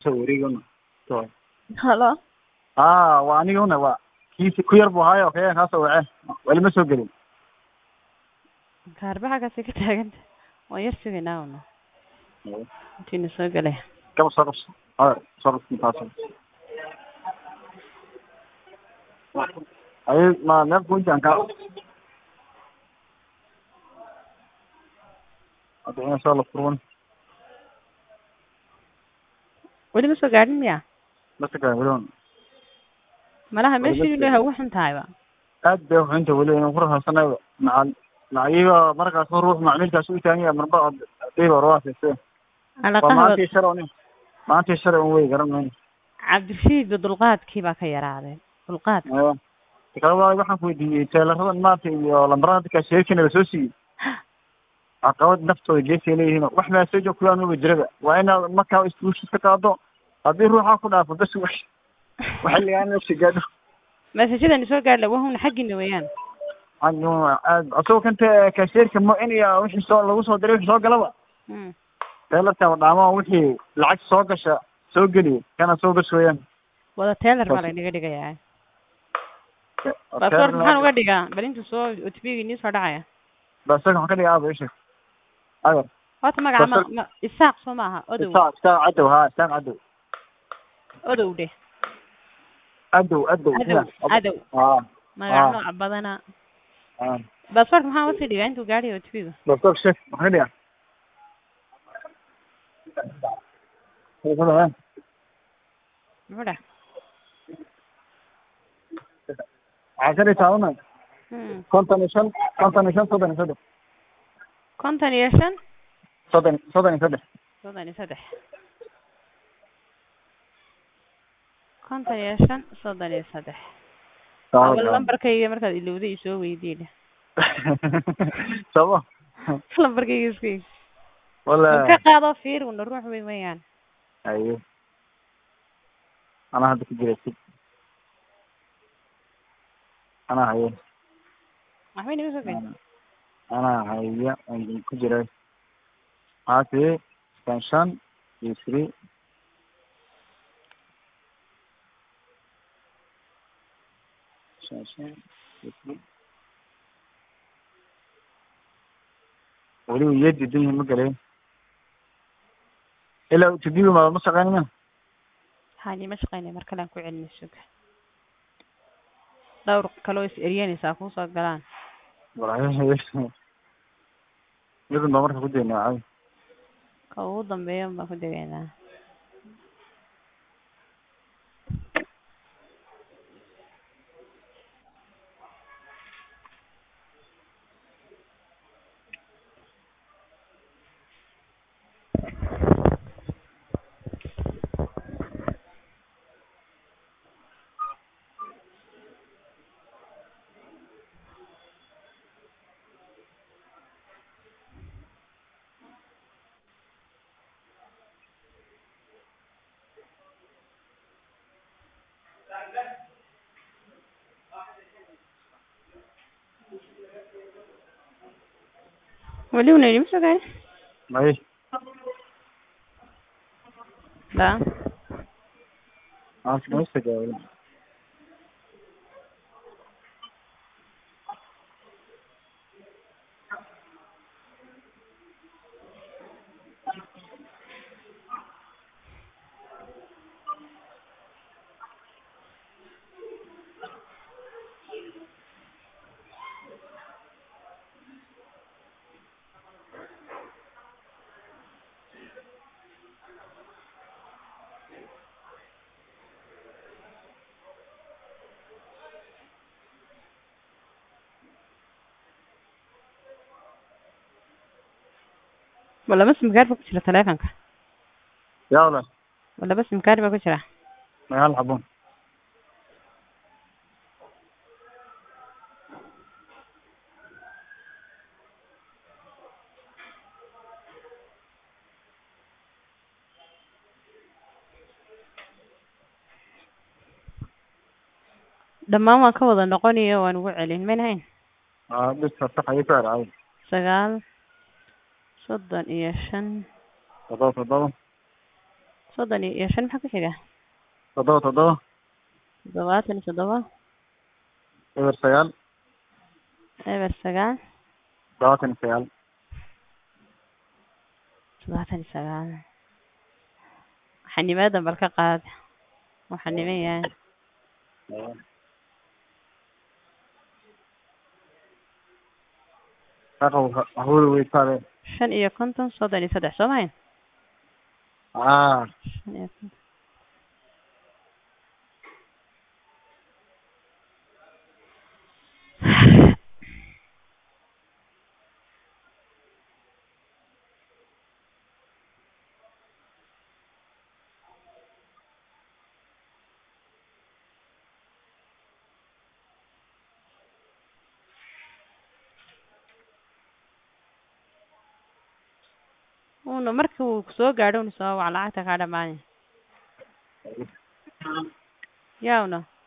soo wareegana to halo aa waa aniguna waa kiisi ku yar buu ahaayo kaya kaasoo waceen weli ma soo gelin kaarbaxa kaasi ka taaganta waan yar sugaynaa una intiina soo gelaya gaba soo qabso haya soo qabso taas ay ma meel kunjaan ka hadda ina soo la furwan weli ma soo gaadhin miya masaka weliban malaha Weli ma meeshii soo ilaha ugu xun tahayba aad bay uxunta weli inaan ku rahasanayba macal lacagiga markaas ruux macmiilkaas u taagan yahay marba hadayba rawaasise waa alaqaha maantii shar un maantii shar un wey garan mayno cabdirashiid dulqaadkii baa ka yaraaday dulqaad tikaba waxaan ku weydiiyey teelaradan maanta iyo lambarada dadkaa sheekina lasoo siiyey caqabad naftooda geesay leeyihiin wax maasejo kuwaa maba jiraba waa inaad markaa isbuushis ka qaado haddii ruuxaa ku dhaafo bas wax waxiligaan nafsi gaadho masajadani soo gaadh wahuna xaggiina weeyaan aad asagoo kanta kasheerka mo in iyo wixii soo lagu soo diray wixii soo galaba Mm. teelarka dhaamo wixii lacag soo gasha soo geliyo kana soo bas weeyaan wada teelar baa laynaga dhigayaa baasboorka maxaan uga dhigaa bal intuu soo otbigi nii soo dhacaya basaga waxaan ka dhiga aaba isha agar horta magaca ma Basal- ma isaaq soo maaha odow isaaq isaaq cadow ha isaaq cadow odow dheh cadow cadow adow adow ha magaca Ah. nooca badana ha baasboorka maxaan usii dhigaa intuu gaadhayo otbiga Doctor Chef, waxaan ka dhigaa muxuu dhah waxaa ka dhigtaa una Mm. konton iyo shan konton iyo shan soddon iyo saddex konton iyo shan soddon soddon iyo saddex soddon iyo saddex konton iyo shan soddon iyo saddex awal lambarkayga markaad ilowday isoo weydiina sabo lambarkayga iska wala ka qaado fiir una ruux wey mayaan ayo anaa hadda ku jira si anaa haye waxba inaga soo geli anaa haya aan ku jira haati shan shan iyo three shan shan iyo three weliba iyo diidan yihiin ma galayn ilaa tidibi ma ma shaqeynaya hani ma shaqeynay mar kale aan ku celina suga dhowr kaloo is eryanaysaa kuusoo galaan midun baa marka ku daynaa caadi ka ugu dambeeya baan ku degaynaa weli una idima soo gaari may la aansimaysaga weli walaba simkaar baa ku jira taleefonka yaa wala walaba simkaar baa ku jira may hal xabon dhammaan waan ka wada noqonayo waan ugu celin mayn hayn aa dhista sax ayay ku ercay sagaal soddon iyo shan todoba todoba soddon iyo shan maxaa ku xiga toddoba toddoba toddobaatan iyo toddoba eber sagaal eber sagaal labaatan iyo sagaal toddobaatan iyo sagaal xanimadan bal ka qaad waxaa niman yahay Saqow hawada weytaade shan iyo konton soddon iyo saddex soo mahayn ah shan iyo konton una markii uu soo gaadho una soo wac lacagta kaa dhamaanay yaa una